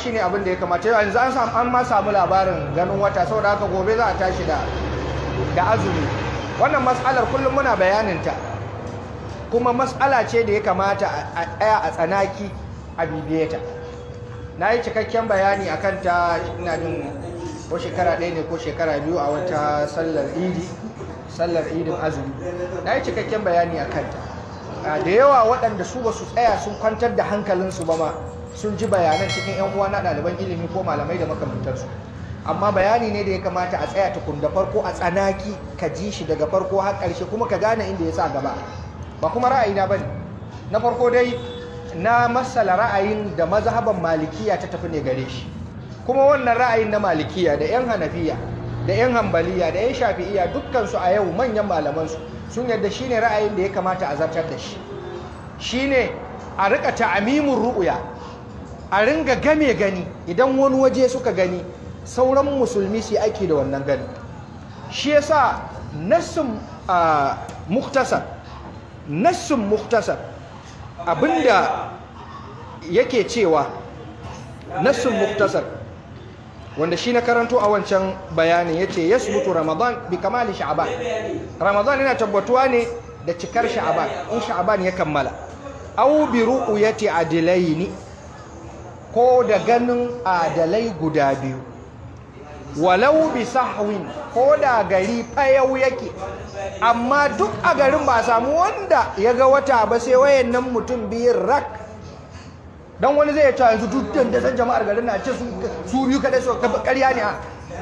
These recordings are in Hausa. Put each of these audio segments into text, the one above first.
shine abin da ya kamata yau yanzu an samu an ma samu labarin ganin wata saboda haka gobe za a tashi da da azumi wannan mas'alar kullum muna bayanin ta kuma mas'ala ce da ya kamata a tsaya a tsanaki a bibiye ta na yi cikakken bayani a kanta ina jin ko shekara ɗaya ne ko shekara biyu a wata sallar idi sallar idin azumi na yi cikakken bayani a kanta da yawa waɗanda su ba su tsaya sun kwantar da hankalinsu ba ma sun ji bayanan cikin 'yan uwa na ɗaliban ilimi ko malamai da makamantarsu amma bayani ne da ya kamata a tsaya tukun da farko a tsanaki ka ji shi daga farko har ƙarshe kuma ka gane inda ya sa gaba ba kuma ra'ayina ba ne na farko dai na masala ra'ayin da mazhaban malikiya ta tafi ne gare shi kuma wannan ra'ayin na malikiya da 'yan hanafiya da 'yan hambaliya da 'yan shafi'iya dukkansu a yau manyan malamansu sun yadda shi ne ra'ayin da ya kamata a zartar da shi shi ne a rika ta'amimin ru'uya a ringa game gani idan wani waje suka gani sauran musulmi su ake da wannan gani shi yasa nassin muktasar nassin muktasar abinda yake cewa nassin muktasar wanda shi na karanto a wancan bayanin yace yasbutu ramadan bi kamali sha'ban ramadan yana tabbatuwa ne da cikar sha'ban in sha'ban ya kammala aw bi ru'yati adilaini ko da ganin adalai guda biyu walau bi sahwin ko da gari fayau yake amma duk a garin ba samu wanda ya ga wata ba sai wayannan mutum biyun rak don wani zai ta yanzu duk da san jama'ar garin na ce su biyu kadai su ƙarya ne a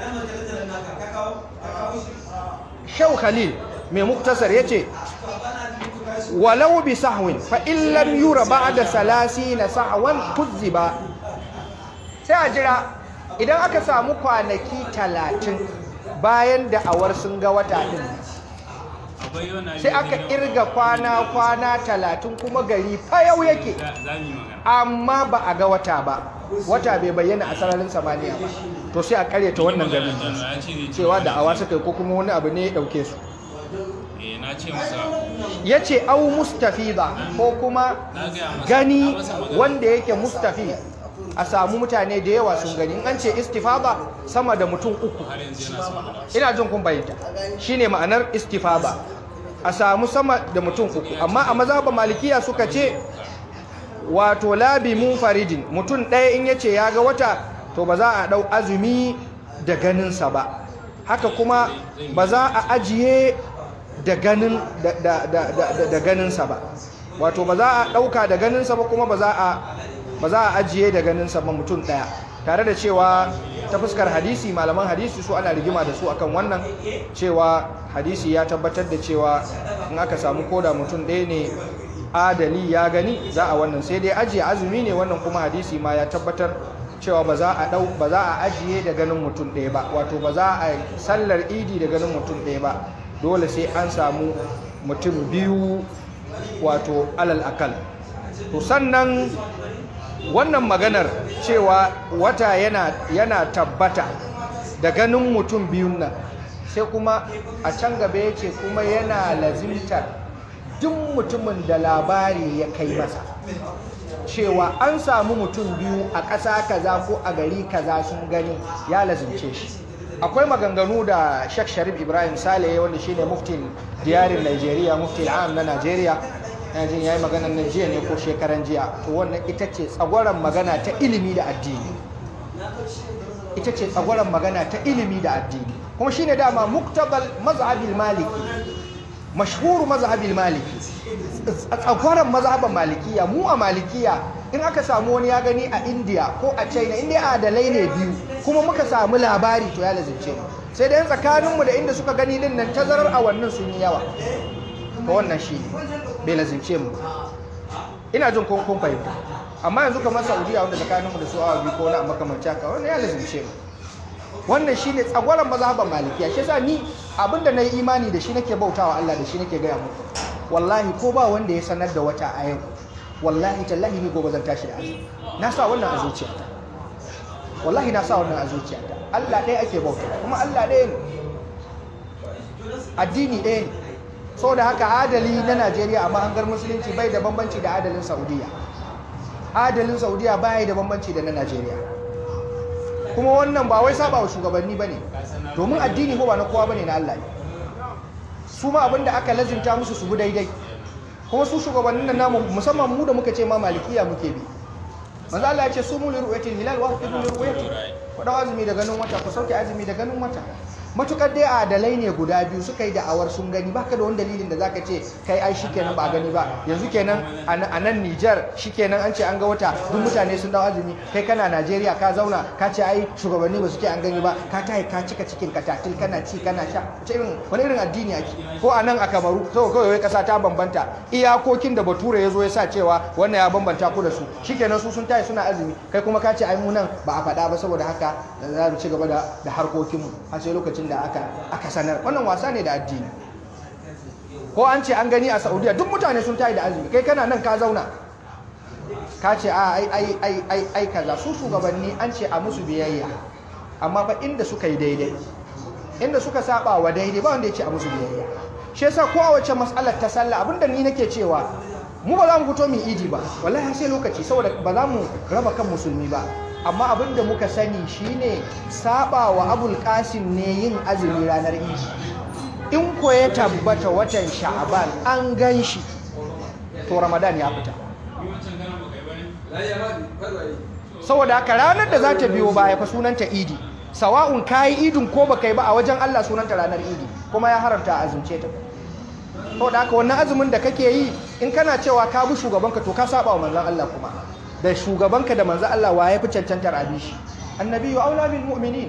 shau khalil mai muktasar ya ce walau bi sahwin fa illam yura ba'da salasi na sahwan kuzziba sai a jira idan aka samu kwanaki talatin bayan da awar sun ga wata din sai aka irga kwana-kwana talatin kuma gari fayau yake amma ba a ga wata ba wata bai bayyana a sararin samaniya ba to sai a karyata wannan garin cewa da awa suka ko kuma wani abu ne ya dauke su ya ce au mustafiza ko kuma gani wanda yake mustafi a samu mutane da yawa sun gani an ce istifaba sama da mutum uku ina jin kun bayyanta shine ma'anar istifaba a samu sama da mutum uku amma a mazhaba malikiya suka ce wato labi munfaridin mutum ɗaya in yace ya ga wata to ba za a ɗau azumi da ganinsa ba haka kuma ba za a ajiye da ganin da ganinsa ba wato ba za a ɗauka da ganinsa ba kuma ba za a ba za a ajiye da ganinsa ba mutum ɗaya tare da cewa ta fuskar hadisi malaman hadisi su ana rigima da su akan wannan cewa hadisi ya tabbatar da cewa in aka samu koda mutum ɗaya ne adali ya gani za a wannan sai dai ajiye azumi ne wannan kuma hadisi ma ya tabbatar cewa ba za a dau ba za a ajiye da ganin mutum ɗaya ba wato ba za a sallar idi da ganin mutum ɗaya ba dole sai an samu mutum biyu wato alal akal to sannan wannan maganar cewa wata yana, yana tabbata da ganin mutum biyun nan sai kuma a can gaba ya ce kuma yana lazimtar duk mutumin da labari ya kai masa cewa an samu mutum biyu a ƙasa kaza ko a gari kaza sun gani ya lazimce shi akwai maganganu da Sheikh Sharif Ibrahim Saleh wanda shine muftin diyarin Najeriya mufti am na Najeriya yana jin yayi magana na jiya ne ko shekaran jiya to wannan ita ce tsagwaron magana ta ilimi da addini ita ce tsagwaron magana ta ilimi da addini kuma shine dama muktabal mazhabil maliki mashhuru mazhabil maliki tsagwaron mazhaban malikiya mu a malikiya in aka samu wani ya gani a India ko a China inda adalai ne biyu kuma muka samu labari to ya lazimce mu sai dai tsakaninmu da inda suka gani din nan tazarar awannin sun yi yawa to wannan shi bai lazimce mu ina jin kun kun fahimta amma yanzu kamar Saudiya wanda tsakaninmu da su awa biyu ko na makamanci haka wannan ya lazimce mu wannan shine tsagwaron mazhaban malikiya shi yasa ni abinda na yi imani da shi nake bautawa Allah da shi nake gaya muku wallahi ko ba wanda ya sanar da wata a yau wallahi tallahi ni gobe zan tashi da azumi na sa wannan a zuciyata wallahi na sa wannan a zuciyata Allah ɗaya ake bauta kuma Allah ɗaya ne addini ɗaya ne saboda haka adali na Najeriya a mahangar musulunci bai da bambanci da adalin Saudiya adalin Saudiya bai da bambanci da na Najeriya kuma wannan ba wai saba wa shugabanni bane domin addini ko ba na kowa bane na Allah ne su ma abinda aka lazimta musu su bi daidai kuma su shugabannin nan namu musamman mu da muka ce ma malikiya muke bi manzo Allah ya ce sumu li ru'yatil hilal wa aqimu li ru'yati ku dau azumi da ganin wata ku sauke azumi da ganin wata matukar dai adalai ne guda biyu suka yi da'awar sun gani baka da wani dalilin da zaka ce kai ai shikenan ba gani ba yanzu kenan a nan Niger shikenan an ce an ga wata duk mutane sun dawo azumi kai kana Najeriya ka zauna ka ce ai shugabanni ba su ce an gani ba ka tayi ka cika cikin ka tatil kana ci kana sha wace irin wani irin addini ake ko a nan a Kamaru sau kawai wai kasa ta bambanta iyakokin da Bature ya zo ya sa cewa wannan ya bambanta ku da su shikenan su sun tayi suna azumi kai kuma ka ce ai mu nan ba a faɗa ba saboda haka za mu ci gaba da harkokinmu har sai lokacin lokacin da aka aka sanar wannan wasa ne da addini ko an ce an gani a Saudiya duk mutane sun tayi da azumi kai kana nan ka zauna ka ce a ai ai ai ai ai kaza su shugabanni an ce a musu biyayya amma fa inda suka yi daidai inda suka saba wa daidai ba wanda ya ce a musu biyayya shi yasa ko a wacce mas'alar ta sallah abinda ni nake cewa mu ba za mu fito mu idi ba wallahi sai lokaci saboda ba za mu raba kan musulmi ba amma abin da muka sani shine saba wa abul qasim ne yin azumi ranar idi in ko ya tabbata watan sha'aban an gan shi to ramadan ya fita saboda haka ranar da za ta biyo baya fa sunanta idi sawa'un kayi idin ko baka yi ba a wajen Allah sunanta ranar idi kuma ya haramta azumce ta saboda haka wannan azumin da kake yi in kana cewa ka bi shugabanka to ka saba wa manzon Allah kuma da shugabanka da manzo Allah waye fi cancantar abi shi annabi wa aula bil mu'minin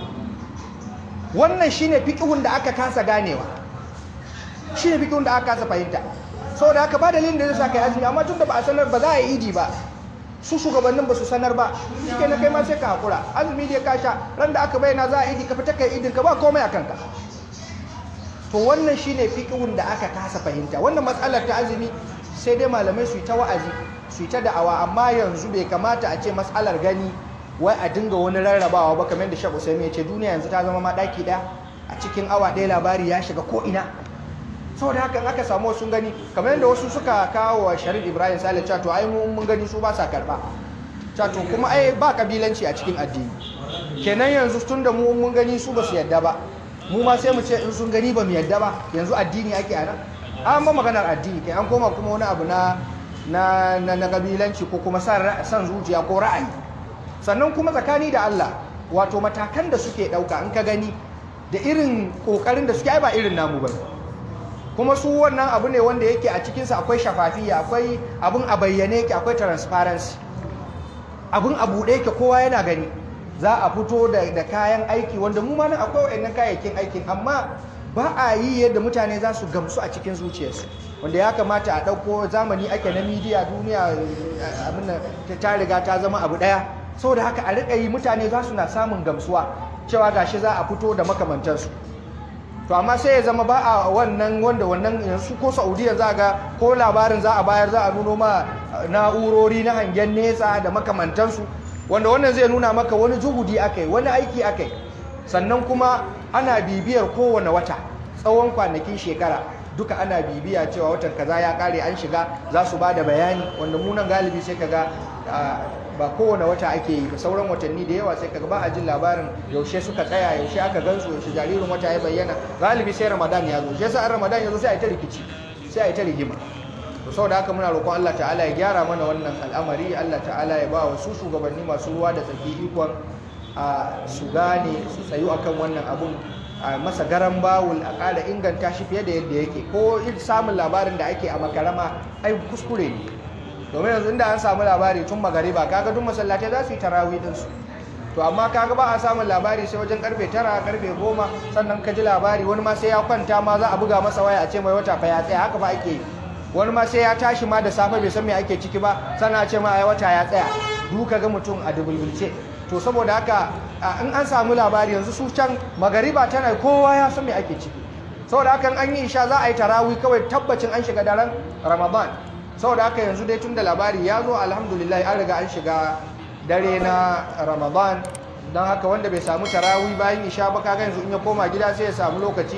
wannan shine fiqhun da aka kasa ganewa shine fiqhun da aka kasa fahimta saboda haka ba dalilin da zai sa kai azumi amma tunda ba a sanar ba za a yi idi ba su shugabannin ba su sanar ba shike na kai ma sai ka hakura azumi da ka sha ran da aka bayyana za a idi ka fita kai idin ka ba komai a kanka to wannan shine fiqhun da aka kasa fahimta wannan matsalar ta azumi sai dai malamai su yi ta wa'azi su ta da'awa amma yanzu bai kamata a ce matsalar gani wai a dinga wani rarrabawa ba kamar da Sheikh Usaimi ya ce duniya yanzu ta zama ma daki daya a cikin awa ɗaya labari ya shiga ko ina saboda haka aka samu sun gani kamar yadda wasu suka kawo wa Sharif Ibrahim Saleh cewa to ai mun gani su ba sa karba cewa to kuma ai ba kabilanci a cikin addini kenan yanzu tun da mu mun gani su ba su yadda ba mu ma sai mu ce in sun gani ba mu yadda ba yanzu addini ake a nan an ba maganar addini kai an koma kuma wani abu na na na, na kabilanci ko kuma san zuciya ko ra'ayi sannan kuma tsakani da Allah wato matakan da suke dauka in ka gani da irin kokarin da suke ai ba irin namu bane kuma su wannan abu ne wanda yake a cikinsa akwai shafafiya akwai abun a bayyane yake akwai transparency abun a buɗe yake kowa yana gani za a fito da kayan aiki wanda mu ma nan akwai waɗannan kayayyakin aikin amma ba a yi yadda mutane za su gamsu a cikin zuciyarsu wanda ya kamata a ɗauko zamani ake na midiya duniya abin ta riga ta zama abu ɗaya saboda haka a riƙa yi mutane za su na samun gamsuwa cewa gashi za a fito da makamantansu to amma sai ya zama ba a wannan wanda wannan yanzu ko saudiya za ga ko labarin za a bayar za a nuno ma na'urori na hangen nesa da makamantansu wanda wannan zai nuna maka wani juhudi aka yi wani aiki aka yi sannan kuma ana bibiyar kowane wata tsawon kwanakin shekara duka ana bibiya cewa watan kaza ya kare an shiga za su ba da bayani wanda munan galibi sai kaga ba kowane wata ake yi ba sauran watanni da yawa sai kaga ba a jin labarin yaushe suka tsaya yaushe aka gansu yaushe jaririn wata ya bayyana galibi sai ramadan ya zo shi yasa an ramadan ya zo sai a yi ta rikici sai a yi ta rigima to saboda haka muna roƙon Allah ta'ala ya gyara mana wannan al'amari Allah ta'ala ya ba wa su shugabanni masu ruwa da tsaki ikon a su gane su tsayu akan wannan abun a masa garan bawul a ƙara inganta shi fiye da yadda yake ko samun labarin da ake a makarama ai kuskure ne domin yanzu inda an samu labari tun magariba kaga duk masallatai za su yi tarawih din su to amma kaga ba a samun labari sai wajen karfe tara karfe goma sannan ka ji labari wani ma sai ya kwanta ma za a buga masa waya a ce mai wata fa ya tsaya haka ba ake yi wani ma sai ya tashi ma da safe bai san me ake ciki ba sannan a ce ma ai wata ya tsaya duka ga mutum a dubulbulce to saboda haka in an samu labari yanzu su can magariba tana kowa ya san me ake ciki saboda haka an yi isha za a yi tarawih kawai tabbacin an shiga daren ramadan saboda haka yanzu dai tun da labari ya zo alhamdulillah an riga an shiga dare na ramadan don haka wanda bai samu tarawih bayan isha ba kaga yanzu in ya koma gida sai ya samu lokaci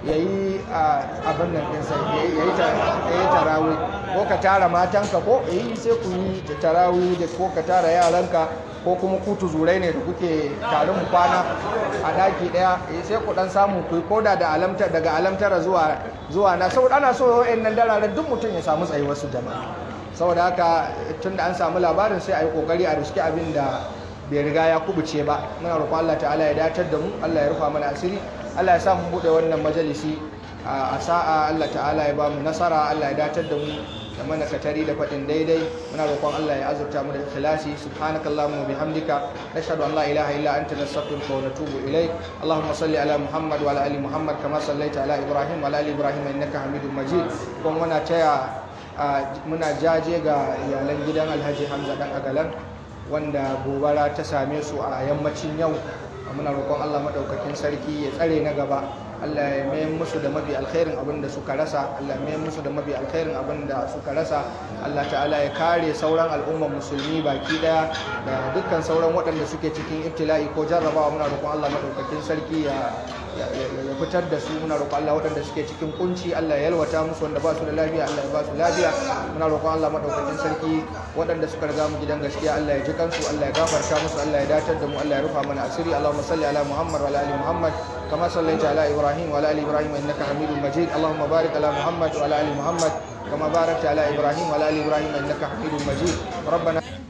ya yi abin nan ɗinsa ya yi tarawi ko ka tara matanka ko yi sai ku yi tarawi da ko ka tara yaranka ko kuma kutu zurai ne da kuke tare mu kwana a daki daya sai ku dan samu ku koda da alamtar daga alamtara zuwa zuwa na saboda ana so yayin nan dararen duk mutum ya samu tsayi wasu jama'a saboda haka tunda an samu labarin sai a yi kokari a riski abin da bai riga ya kubuce ba muna roƙon Allah ta'ala ya datar da mu Allah ya rufa mana asiri Allah ya sa mu bude wannan majalisi a sa'a Allah ta'ala ya ba mu nasara Allah ya datar da mu da mana katari da faɗin daidai muna roƙon Allah ya azurta mu da ikhlasi subhanakallahumma wa bihamdika nashhadu an la ilaha illa anta nastaghfiruka wa natubu ilayk allahumma salli ala muhammad wa ala ali muhammad kama sallaita ala ibrahim wa ala ali ibrahim innaka hamidum majid kuma muna taya muna jaje ga iyalan gidan alhaji hamza dan agalan wanda gobara ta same su a yammacin yau muna roƙon Allah maɗaukakin sarki ya tsare na gaba Allah ya mayar musu da mafi alkhairin abin da suka rasa Allah ya mayar musu da mafi alkhairin abin da suka rasa Allah ta'ala ya kare sauran al'ummar musulmi baki daya da dukkan sauran waɗanda suke cikin ibtila'i ko jarrabawa muna roƙon Allah maɗaukakin sarki ya ya fitar da su muna roƙon Allah waɗanda suke cikin kunci Allah ya yalwata musu wanda ba su da lafiya Allah ya ba su lafiya muna roƙon Allah maɗaukakin sarki waɗanda suka riga mu gidan gaskiya Allah ya ji kansu Allah ya gafarta musu Allah ya datar da mu Allah ya rufa mana asiri Allahumma salli ala Muhammad wa ala ali Muhammad كما صليت على ابراهيم وعلى ال ابراهيم انك حميد مجيد اللهم بارك على محمد وعلى ال محمد كما باركت على ابراهيم وعلى ال ابراهيم انك حميد مجيد ربنا